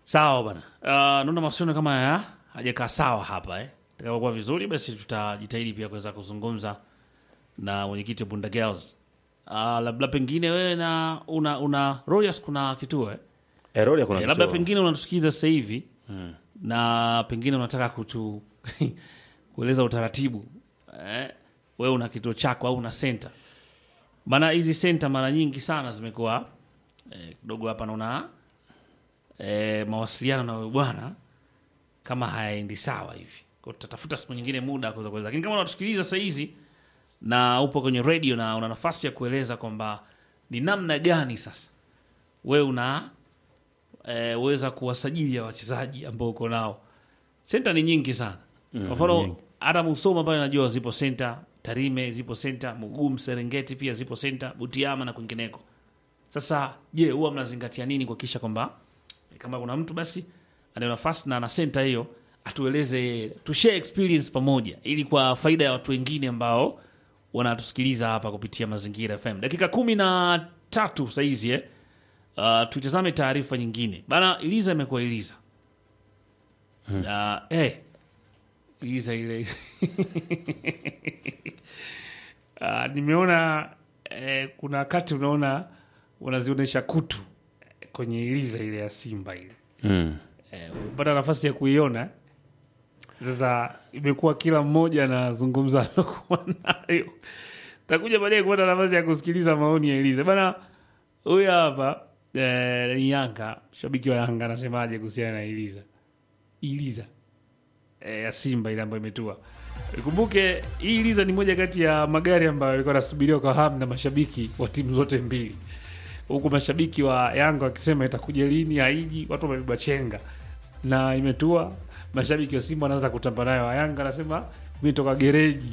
Sawa bana. Uh, naona mawasiliano kama ya hajakaa sawa hapa eh. Takapokuwa vizuri basi tutajitahidi pia kuweza kuzungumza na mwenyekiti wa Bunda Girls. Uh, labda pengine wewe na una una Royals kuna kituo eh? Eroli kuna Eh, labda kituo. pengine unatusikiza sasa hivi na pengine unataka kutu kueleza utaratibu eh, wewe una kituo chako au una senta. Maana hizi senta mara nyingi sana zimekuwa eh, kidogo hapa naona eh, mawasiliano na wewe bwana kama hayaendi sawa hivi. Kwa tutatafuta siku nyingine muda wa kuweza kueleza. Lakini kama unatusikiliza saa hizi na upo kwenye radio na una nafasi ya kueleza kwamba ni namna gani sasa wewe una e, weza kuwasajili ya wachezaji ambao uko nao. Senta ni nyingi sana. Kwa mfano hata Musoma pale najua zipo senta, Tarime zipo senta, Mugumu, Serengeti pia zipo senta, Butiama na kwingineko. Sasa je, huwa mnazingatia nini kuhakikisha kwamba eh, kama kuna mtu basi ana nafasi na ana senta hiyo atueleze, tushare experience pamoja, ili kwa faida ya watu wengine ambao wanatusikiliza hapa kupitia Mazingira FM. Dakika kumi na tatu saizi eh? Uh, tutazame taarifa nyingine bana. Iliza imekuwa Iliza uh, eh, Iliza ile uh, nimeona eh, kuna wakati unaona unazionyesha kutu eh, kwenye Iliza ile ya Simba ile Mm. eh, umepata nafasi ya kuiona sasa. Imekuwa kila mmoja anazungumza alokuwa nayo. Takuja baadaye kupata nafasi ya kusikiliza maoni ya Eliza bana. Huyu hapa eh, ni Yanga, shabiki wa Yanga anasemaje kuhusiana na Eliza Eliza eh, ya Simba ile ambayo imetua. Kumbuke hii Eliza ni moja kati ya magari ambayo yalikuwa yanasubiriwa kwa hamu na mashabiki wa timu zote mbili huku mashabiki wa Yanga wakisema itakuja lini, haiji. Watu wamebeba chenga na imetua. Mashabiki wa Simba wanaanza kutamba nayo, wa Yanga anasema imetoka gereji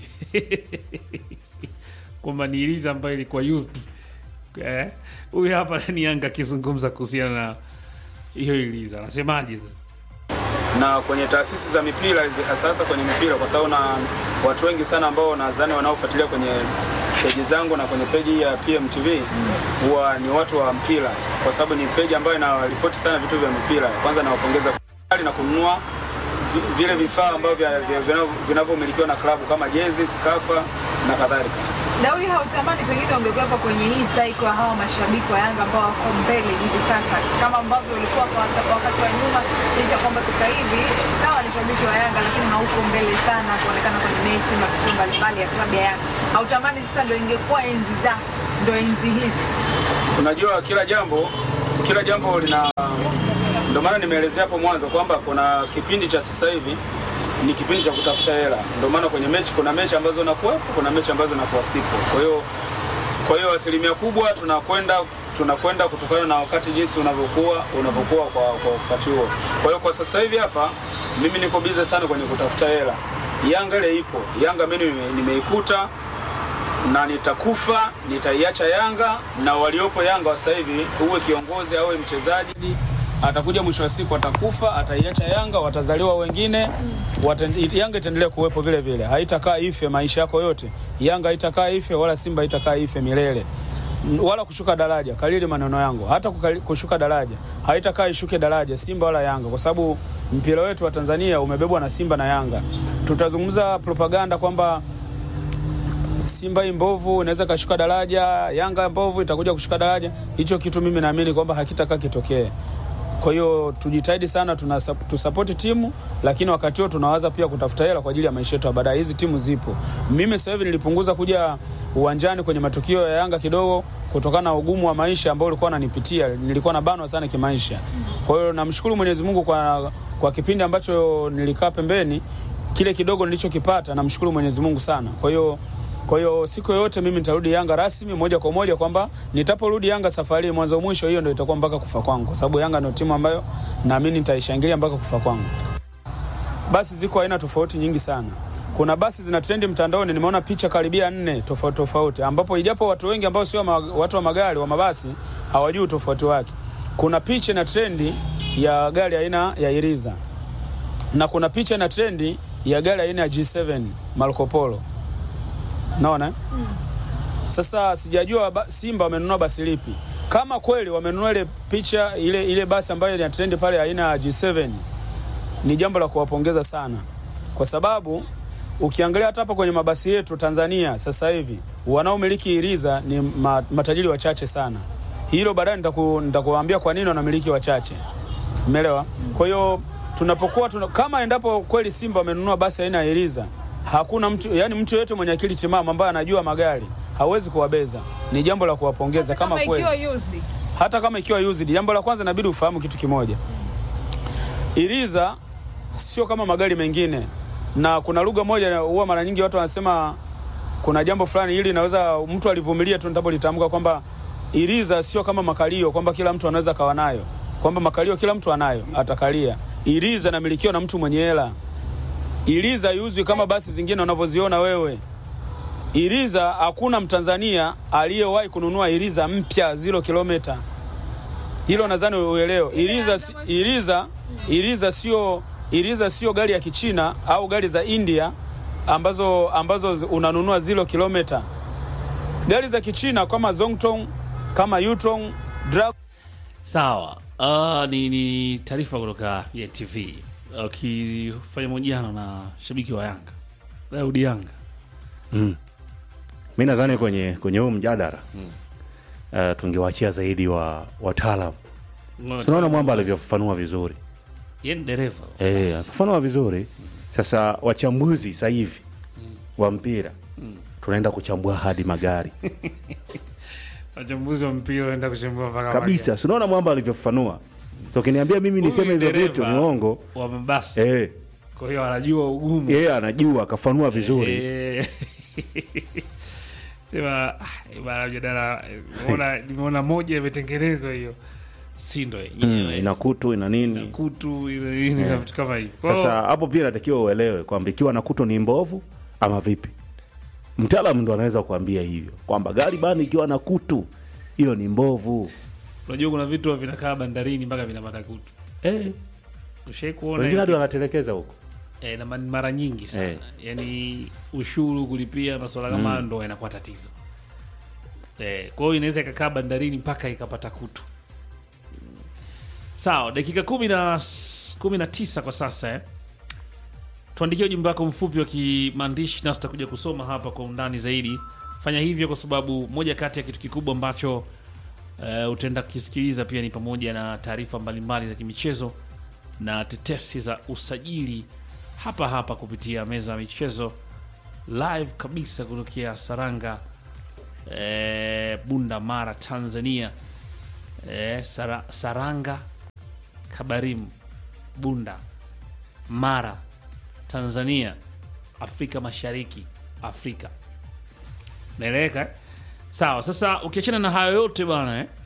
kwamba ni iliza ambayo ilikuwa used. Eh, huyu hapa ni Yanga akizungumza kuhusiana na hiyo iliza, anasemaje sasa? na kwenye taasisi za mipira hizi, hasa hasa kwenye mipira, kwa sababu na watu wengi sana ambao nadhani wanaofuatilia kwenye peji zangu na kwenye peji ya PMTV huwa ni watu wa mpira, kwa sababu ni peji ambayo inaripoti sana vitu vya mpira. Kwanza nawapongeza na kununua vi- vile vifaa ambavyo vya- vya- vinavyo- vinavyomilikiwa na klabu kama jezi, skafa na kadhalika. Daudi, hautamani pengine ungekuwepo kwenye hii cycle ya hawa mashabiki wa Yanga ambao wako mbele hivi sasa, kama ambavyo walikuwa kwa wata- wakati wa nyuma, licha ya kwamba sasa hivi sawa ni shabiki wa Yanga, lakini hauko mbele sana kuonekana kwenye mechi, matukio mbalimbali ya klabu ya Yanga. Hautamani sasa ndo ingekuwa enzi zako, ndo enzi hizi Unajua, kila jambo kila jambo lina, ndio maana nimeelezea hapo mwanzo kwamba kuna kipindi cha sasa hivi ni kipindi cha kutafuta hela. Ndio maana kwenye mechi kuna mechi ambazo nakuwepo, kuna mechi ambazo nakuwa sipo. Kwa hiyo kwa hiyo asilimia kubwa tunakwenda tunakwenda kutokana na wakati jinsi unavyokuwa unavyokuwa kwa, kwa wakati huo. Kwa hiyo kwa sasa hivi hapa mimi niko bize sana kwenye kutafuta hela. Yanga ile ipo, Yanga mimi nime- nimeikuta na nitakufa, nitaiacha Yanga na waliopo Yanga wa sasa hivi, uwe kiongozi awe mchezaji, atakuja mwisho wa siku atakufa, ataiacha Yanga, watazaliwa wengine wata, Yanga itaendelea kuwepo vile vile, haitakaa ife maisha yako yote. Yanga haitakaa ife wala Simba haitakaa ife milele M- wala kushuka daraja. Kalili maneno yangu, hata kukali- kushuka daraja haitakaa ishuke daraja Simba wala Yanga, kwa sababu mpira wetu wa Tanzania umebebwa na Simba na Yanga. Tutazungumza propaganda kwamba Simba hii mbovu inaweza kashuka daraja, Yanga mbovu itakuja kushuka daraja. Hicho kitu mimi naamini kwamba hakitakaa kitokee. Kwa hiyo tujitahidi sana, tuna tusapoti timu, lakini wakati huo tunawaza pia kutafuta hela kwa ajili ya maisha yetu ya baadaye. Hizi timu zipo. Mimi sasa hivi nilipunguza kuja uwanjani kwenye matukio ya Yanga kidogo kutokana na ugumu wa maisha ambao ulikuwa unanipitia. Nilikuwa nabanwa sana kimaisha. Kwa hiyo namshukuru Mwenyezi Mungu kwa, kwa kipindi ambacho nilikaa pembeni, kile kidogo nilichokipata, namshukuru Mwenyezi Mungu sana. Kwa hiyo kwa hiyo siku yoyote mimi nitarudi Yanga rasmi moja kwa moja, kwamba nitaporudi Yanga safari mwanzo mwisho, hiyo ndio itakuwa mpaka kufa kwangu, kwa sababu Yanga ndio timu ambayo naamini nitaishangilia mpaka kufa kwangu. Basi ziko aina tofauti nyingi sana. Kuna basi zina trendi mtandaoni, nimeona picha karibia nne tofauti tofauti, ambapo ijapo watu wengi ambao sio ma, watu wa magari wa mabasi hawajui utofauti wake. Kuna picha na trendi ya gari aina ya Iriza na kuna picha na trendi ya gari aina ya G7 Marco Polo. Naona mm. Sasa sijajua ba- Simba wamenunua basi lipi. kama kweli wamenunua ile picha ile, ile basi ambayo ina trend pale aina ya G7 ni jambo la kuwapongeza sana, kwa sababu ukiangalia hata hapa kwenye mabasi yetu Tanzania sasa hivi wanaomiliki iriza ni ma, matajiri wachache sana. Hilo baadaye nitaku, nitakuambia kwa nini wanamiliki wachache, umeelewa? Kwa hiyo tunapokuwa tuna, kama endapo kweli Simba wamenunua basi aina ya iriza, hakuna mtu yani mtu yeyote mwenye akili timamu ambaye anajua magari hawezi kuwabeza. Ni jambo la kuwapongeza kama, kama kweli ikiwa used hata kama ikiwa used. Jambo la kwanza inabidi ufahamu kitu kimoja, iriza sio kama magari mengine, na kuna lugha moja huwa mara nyingi watu wanasema kuna jambo fulani ili naweza mtu alivumilia tu nitapolitamka kwamba iriza sio kama makalio, kwamba kila mtu anaweza kawa nayo, kwamba makalio kila mtu anayo atakalia. Iriza inamilikiwa na mtu mwenye hela. Iriza iuzwi kama basi zingine unavyoziona wewe. Iriza, hakuna Mtanzania aliyewahi kununua iriza mpya zero kilomita. Hilo nadhani uelewe. Iriza, si- iriza, iriza sio iriza sio gari ya Kichina au gari za India ambazo ambazo zi- unanunua zero kilomita. Gari za Kichina kama Zongtong, kama Yutong, Dra Sawa. Uh, ni, ni taarifa kutoka TV ukifanya mahojiano na shabiki wa Yanga Daudi Yanga. mi nadhani kwenye kwenye huu mjadala uh, tungewachia zaidi wa wataalam tunaona mwamba alivyofafanua vizuri Yeye ni dereva Eh, akafafanua vizuri sasa wachambuzi sasa hivi wa mpira tunaenda kuchambua hadi magari wachambuzi wa mpira wanaenda kuchambua mpaka kabisa si unaona mwamba alivyofafanua so ukiniambia mimi Huyu niseme hivyo dereva vitu ni uongo wa mabasi eh, kwa hiyo anajua ugumu yeye anajua akafanua vizuri Eh, sema ah, bana mjadala eh, nimeona nimeona moja imetengenezwa hiyo si ndo mm, yenyewe ina kutu ina nini kutu ina nini na vitu kama hivyo Kwa hiyo, Sasa hapo pia natakiwa uelewe kwamba ikiwa na kuto ni mbovu ama vipi. Mtaalamu ndo anaweza kuambia hivyo kwamba gari bani ikiwa na kutu hiyo ni mbovu. unajua kuna vitu vinakaa bandarini mpaka vinapata kutu Eh, ushai kuona wengine hiyo hadi kitu? wanatelekeza huko. eh, na ma- mara nyingi sana Eh. yani ushuru kulipia masuala kama hayo ndo yanakuwa tatizo eh, kwa hiyo inaweza ikakaa bandarini mpaka ikapata kutu sawa dakika kumi na s- kumi na tisa kwa sasa eh. tuandikia ujumbe wako mfupi wa kimaandishi nasi tutakuja kusoma hapa kwa undani zaidi fanya hivyo kwa sababu moja kati ya kitu kikubwa ambacho uh, utaenda kukisikiliza pia ni pamoja na taarifa mbalimbali za kimichezo na tetesi za usajili hapa hapa kupitia meza ya michezo live kabisa kutokea Saranga eh, Bunda Mara Tanzania eh, Sara, Saranga Kabarim Bunda Mara Tanzania Afrika Mashariki Afrika naeleweka eh? sawa sasa ukiachana na hayo yote bwana eh?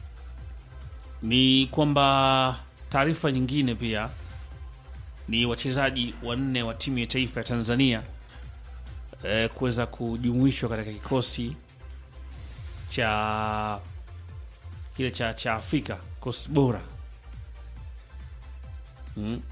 ni kwamba taarifa nyingine pia ni wachezaji wanne wa timu ya taifa ya Tanzania eh, kuweza kujumuishwa katika kikosi cha kile cha, cha Afrika kikosi bora mm.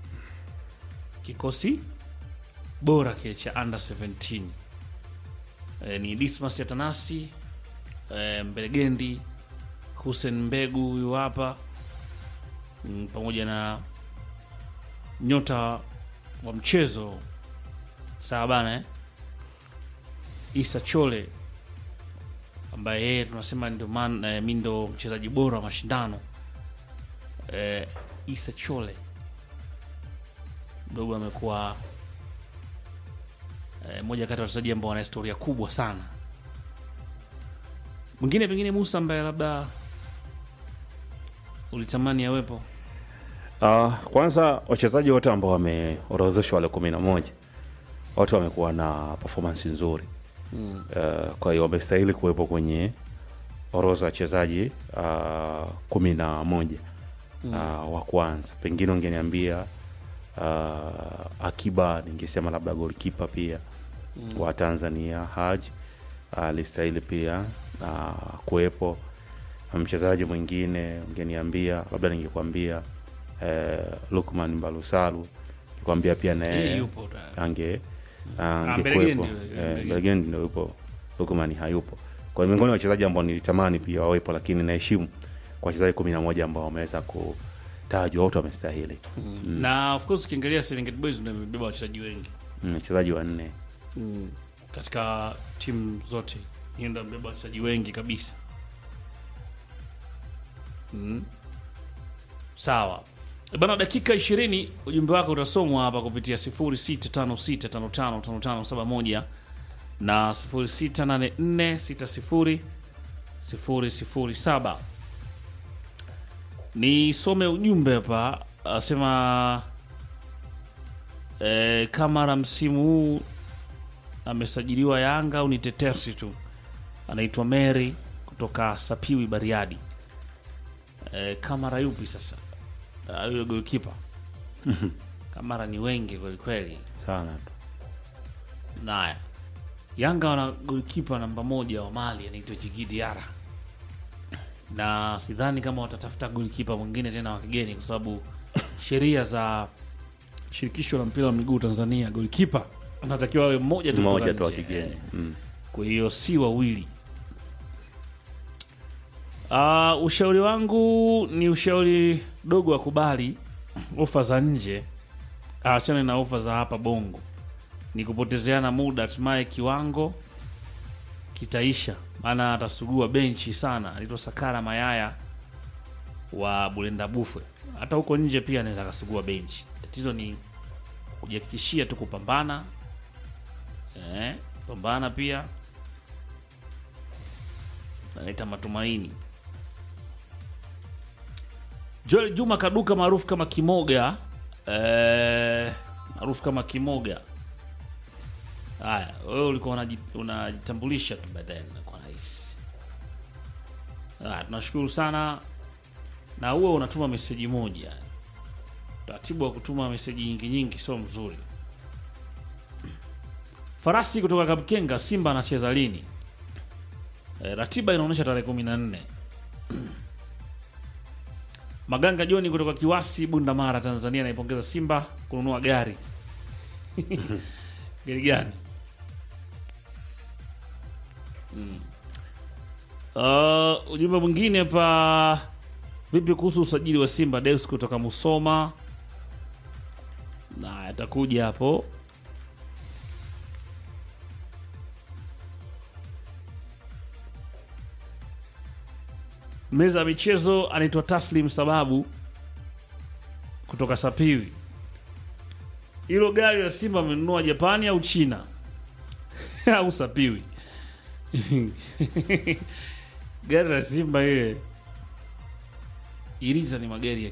kikosi bora kile cha under 17 eh, ni Dismas Atanasi eh, Mbelegendi Hussein Mbegu huyu hapa mm, pamoja na nyota wa mchezo sawa bana eh? Isa Chole ambaye yeye tunasema ndio man eh, mi ndo mchezaji bora wa mashindano eh, Isa Chole mdogo amekuwa eh, moja kati ya wachezaji ambao wana historia kubwa sana. Mwingine pengine Musa ambaye labda ulitamani awepo Uh, kwanza wachezaji wote ambao wameorodheshwa wale kumi na moja wote wamekuwa na performance nzuri mm. uh, kwa hiyo wamestahili kuwepo kwenye orodha ya wachezaji uh, kumi na moja mm. uh, wa kwanza pengine ungeniambia uh, akiba ningesema labda golkipa pia mm. wa tanzania haji alistahili pia uh, kuwepo mchezaji mwingine ungeniambia labda ningekwambia eh, lukman mbalusalu nikwambia pia Yeye naye yupo da. ange Mbelegendi angekuwepo yule, Eh, Mbelegendi. Mbelegendi ndo yupo lukman hayupo kwa hiyo miongoni mwa wachezaji ambao nilitamani pia wawepo lakini naheshimu kwa wachezaji kumi na moja ambao wameweza kutajwa wote wamestahili na of course ukiangalia Serengeti Boys ndio imebeba wachezaji wengi Mm, wachezaji wanne mm. katika timu zote hiyo ndio imebeba wachezaji wengi kabisa mm. sawa E bana dakika 20 ujumbe wako utasomwa hapa kupitia 0656555571 na 0684600007 nisome ujumbe hapa asema e, kamara msimu huu amesajiliwa Yanga au ni tetesi tu? Anaitwa Mary kutoka Sapiwi Bariadi. E, Kamara yupi sasa? Ah, Yule golkipa Kamara ni wengi kweli kweli. sana tu Naya Yanga wana golkipa namba moja wa Mali anaitwa Djigui Diarra, na sidhani kama watatafuta golkipa mwingine tena wa kigeni, kwa sababu sheria za shirikisho la mpira wa miguu Tanzania, golkipa anatakiwa awe mmoja tu mmoja kutoka tu wa nje. kigeni mm. kwa hiyo si wawili. Uh, ushauri wangu ni ushauri dogo, akubali ofa za nje, aachane na ofa za hapa Bongo. Ni kupotezeana muda, hatimaye kiwango kitaisha, maana atasugua benchi sana. Anaitwa Sakara Mayaya wa Bulenda Bufwe, hata huko nje pia anaweza akasugua benchi. Tatizo ni kujihakikishia tu kupambana eh, pambana pia naleta matumaini. Joel Juma Kaduka maarufu kama Kimoga eh, maarufu kama Kimoga. Haya, wewe ulikuwa unaji- unajitambulisha tu baadaye, nakuwa rahisi. Haya, tunashukuru sana, na huwe unatuma meseji moja. Utaratibu wa kutuma meseji nyingi nyingi sio mzuri. Farasi kutoka Kapkenga, Simba anacheza lini? E, ratiba inaonyesha tarehe kumi na nne. Maganga Joni kutoka Kiwasi, Bunda Mara, Tanzania anaipongeza Simba kununua gari. gari gani? Mm. Uh, ujumbe mwingine pa vipi kuhusu usajili wa Simba Deus kutoka Musoma na atakuja hapo meza ya michezo anaitwa Taslim Sababu kutoka Sapiwi. Hilo gari la Simba amenunua Japani au China au Sapiwi? gari la Simba ile Iliza ni magari ya